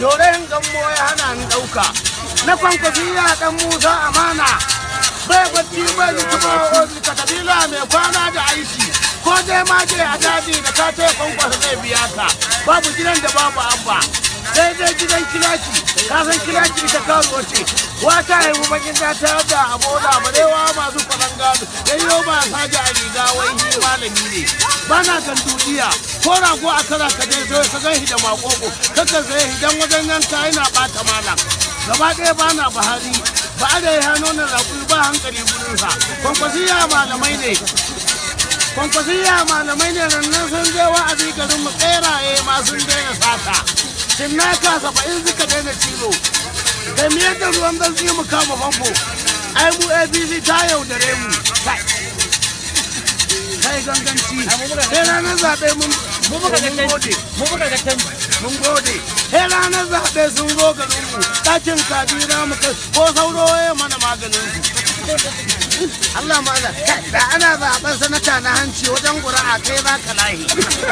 dorayin gammo ya hana ni ɗauka na kwankwasiya ɗan musa amana bai bacci bai zutuba ka kabila mai kwana da aiki ko dai ma dai a daji da ka taya kwankwasa zai biya ka babu gidan da babu abba sai dai gidan kilaki ka san kilaki ita karuwa ce wata haihu bakin ta ta da abola barewa masu kwanan gado yayyo ba saji a riga wai ni malami ne ba na kan dudiya ko rago a kara ka je sai ka gan da makoko kaka sai hidan wajen yanka yana bata malam gaba ɗaya ba na bahari ba a da ya hannu na raƙuri ba hankali gudunsa kwankwasiya malamai ne kwankwasiya malamai ne rannan sun je wa'azi garin mu tseraye ma sun daina sata cinnaka saba'in suka daina cizo kai mu yadda ruwan zanzi mu kama famfo ai mu abc ta yaudare mu kai kai ganganci sai ranar zaɓe mun mu muka ga mun gode canji mu muka ga canji mun gode sai ranar zaɓe sun zo garin mu ɗakin kabira mu kai ko sauro ya mana maganin su Allah ma'ana da ana zaɓen sanata na hanci wajen ƙuri'a kai za ka lahi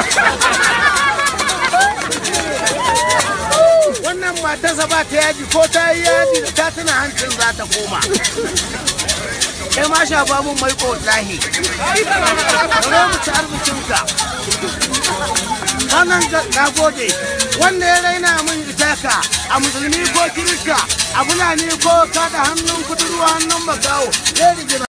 wannan matarsa ba ta yaji ko ta yi yaji da ta tuna hancin za ta koma kai ma shafa mun mai lahi zo mu ci arzikinka sanan na gode wanda ya raina min itaka a musulmi ko kirista a fulani ko kada hannun kudurwa hannun makawo zai rigina